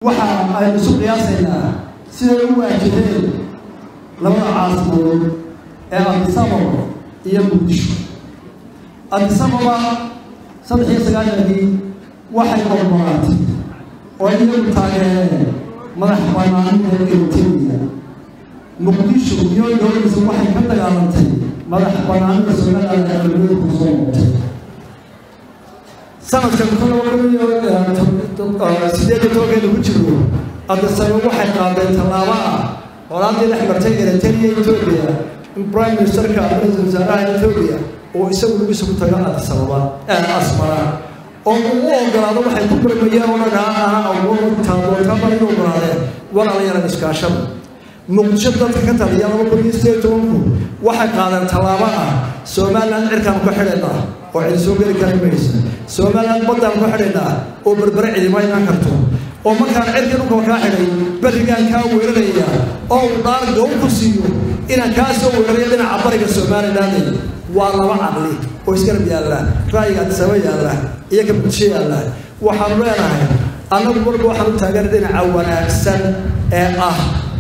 waxa aynu isu qiyaasaynaa siday u waajaheen labada caasimadood ee adisababa iyo muqdisho adisababa saddex iyo sagaashankii waxay oggolaatay oo iyagu taageereen madax banaanida eritrea muqdisho iyo dowladiisa waxay ka dagaalantay madax banaanida somaliland ee cimiladu ku soo noqotay sanadkan kun laba kun iyo sideed iyo tobankeeda ku jiro adisaba waxay qaadeen tallaabo ah horaadii dhex martay eritrea etoobiya in prime ministerka ra-iisul wasaaraha etoobiya oo isagu lugiisa ku taga adisababa asmara oo uu u ogolaado waxay ku barmayeen oo dhan aha awootaadoonkaba in ogolaadeen walaalayalan iskaashada muqdisho dadka ka taliya laba kun iyo sideed tobanku waxay qaadeen tallaabo ah somaliland cirkaan ku xidhaynaa oo cidi soo geli kara maysa somaliland baddaan ku xidhaynaa oo berbere cidima imaan karto oo markaan cirkii dhulka kaa xidhay berrigaan kaa weeraraya oo uu dhaar gow ku siiyo inaan kaa soo weerarayo dhinaca bariga somaliland waa laba caqli oo isgarab yaalla ra'yiga adisaba yaalla iyo ka muqdisho yaalla waxaanu leenahay annagu marba waxaan u taagan dhinaca wanaagsan ee ah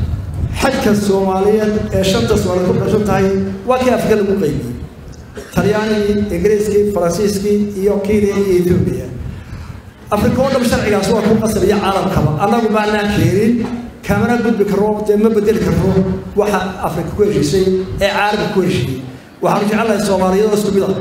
xajka soomaaliyeed ee shanta soomaaliyeed ku qashan tahay waa kii afrika lagu qaybiyey talyaanigii ingiriiskii faransiiskii iyo kenya iyo etoobiya afrika oo dham sharcigaas waa ku qasab iyo caalamkaba annagu maanaan keenin kamana gudbi karro dee ma bedeli karro waxa afrika ku heshiisay ee caalamka ku heshiiyey waxaanu jecelnahay soomaaliyadoo isku mid ah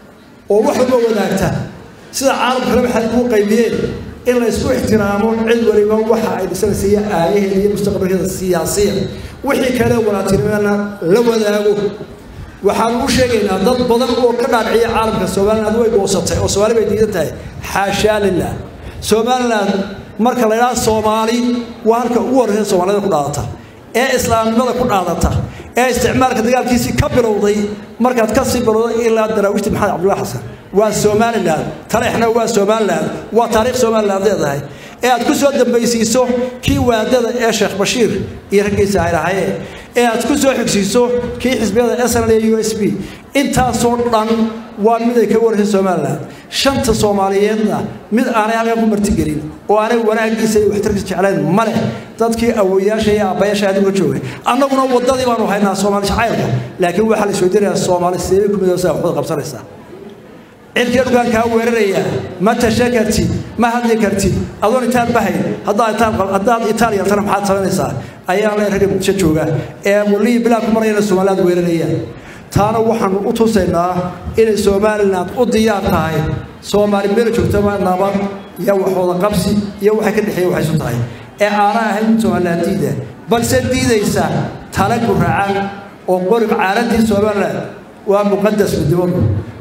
oo wax walba wadaagta sida caalamkale waxay ku qaybiyeen in la isku ixtiraamo cid waliba waxa ay dhisanaysa iyo aayaheeda iyo mustaqbalkeeda siyaasiya wixii kale walaatirimana la wadaago waxaanu u sheegaynaa dad badan oo ka dhaadhiciya caalamka somaliland way goosatay oo soomaali bay diidan tahay xaashaa lilah somaliland marka la idhaha soomaali waa halka ugu horreysa soomaalida ku dhaadata ee islaamnimada ku dhaadata ee isticmaalka dagaalkiisii ka bilowday markaad ka sii bilowday ilaa daraawiishta maxamed cabdullahi xasan waa somaliland taleexna waa somaliland waa taariikh somaliland leedahay ee aad ku soo dambaysiiso kii waadada ee sheekh bashiir iyo raggiisa ay lahayeen ee aad ku soo xigsiiso kii xisbiyada snl iyo u s b intaasoo dhan waa mid ay ka waraysa somaliland shanta soomaaliyeedna mid aanay halkan ku martigelin oo aanay wanaagiisa iyo waxtarkiisa jeclayn ma leh dadkii awoyaasha iyo aabbayaasha adiga joogay annaguna waddadii baanu haynaa soomaali jacaylka laakiin waxaa la isweydiinayaa soomaali sidee ku midoosa waxbaad qabsanaysaa cirkii dhulkaan kaa weeraraya ma tashan kartid ma hadli kartid adoon itaal bahayn haddaad itaal yartana maxaad samaynaysaa ayaa le ragga muqdisho jooga ee waliyi bilaa ku marayana somaliland weerarayaan taana waxaanu u tusaynaa inay somaliland u diyaar tahay soomaali meel joogtaba nabad iyo waxwada qabsi iyo waxay ka dhexeeya waxay isu tahay ee aana ahayn somaliland diida balse diidaysa tala guracan oo qorib caaladii somaliland waa muqadas midnimadu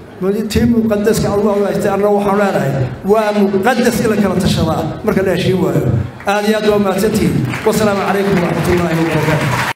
tii muqadaska adugu haystay anna waxaan leenahay waa muqadas in la kala tashadaa marka la heshiin waayo aad iyo aad waa mahadsantihiin wasalaamu calaykum waraxmatullaahi wabarakaatu